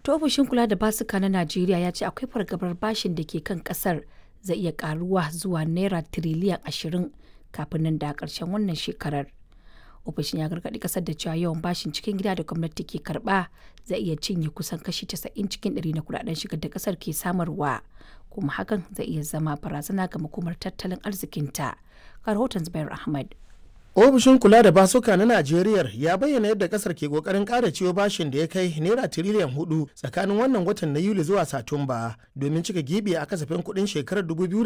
To ofishin kula da basuka na Najeriya ya ce akwai fargabar bashin da ke kan kasar zai iya karuwa zuwa naira tiriliyan ashirin kafin nan da ƙarshen wannan shekarar. Ofishin ya gargaɗi kasar da cewa yawan bashin cikin gida da gwamnati ke karɓa zai iya cinye kusan kashi 90 cikin ɗari na kudaden shigar da kasar ke samarwa kuma hakan zai iya zama barazana ga makomar tattalin arzikinta. Ga rahoton Zubair Ahmad. ofishin kula da basuka na najeriya ya bayyana yadda kasar ke kokarin kara ciwo bashin da ya kai naira tiriliyan hudu tsakanin wannan watan na yuli zuwa satumba domin cika gibi a kasafin kudin shekarar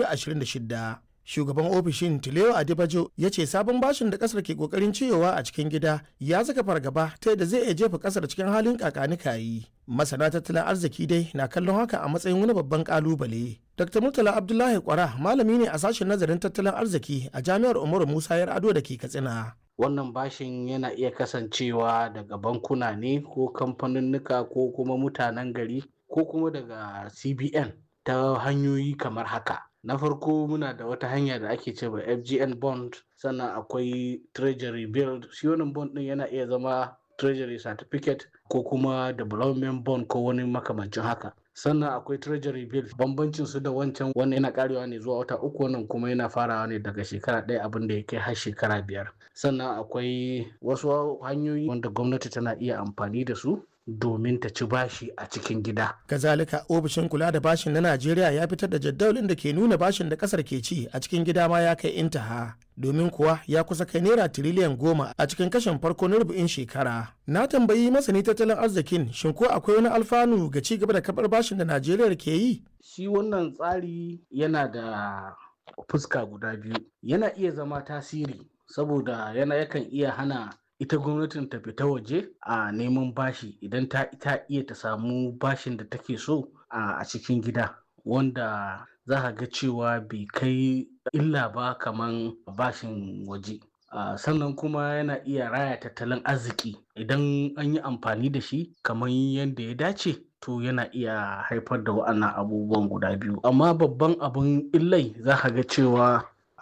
2026 shugaban ofishin tileo adibajo ya ce sabon bashin da kasar ke kokarin ciyowa a cikin gida ya saka fargaba ta yadda zai iya jefa kasar cikin halin kakanikayi masana tattalin arziki dai na kallon haka a matsayin wani babban kalubale dr murtala abdullahi kwara malami ne a sashen nazarin tattalin arziki a jami'ar umaru musa yar ado da ke katsina wannan bashin yana iya kasancewa daga bankuna ne ko kamfaninnika ko kuma mutanen gari ko kuma daga cbn ta hanyoyi kamar haka na farko muna da wata hanya da ake cewa fgn bond sannan akwai treasury bill shi wannan bond din yana iya zama treasury certificate ko kuma development bond ko wani makamancin haka sannan akwai treasury bill bambancin su da wancan wannan yana karewa ne zuwa wata uku wannan kuma yana farawa ne daga shekara ɗaya abin da ya kai har shekara biyar sannan akwai wasu hanyoyi wanda gwamnati tana iya amfani da su domin ta ci bashi a cikin gida. Kazalika ofishin kula da bashin na Najeriya ya fitar da jadawalin da ke nuna bashin da kasar ke ci a cikin gida ma ya kai intaha. Domin kuwa ya kusa kai naira tiriliyan goma a cikin kashin farko na rubu'in shekara. Na tambayi masani tattalin arzikin shin ko akwai wani alfanu ga ci gaba da kabar bashin da Najeriya ke yi? Shi wannan tsari yana da fuska guda biyu. Yana iya zama tasiri saboda yana yakan iya hana ita gwamnatin ta fita waje a neman bashi idan ta ita iya ta samu bashin da take so a cikin gida wanda za ka ga cewa bai kai illa ba kaman bashin waje sannan kuma yana iya raya tattalin arziki idan an yi amfani da shi kamar yadda ya dace to yana iya haifar da wa'annan abubuwan guda biyu amma babban abin illai za ka ga cewa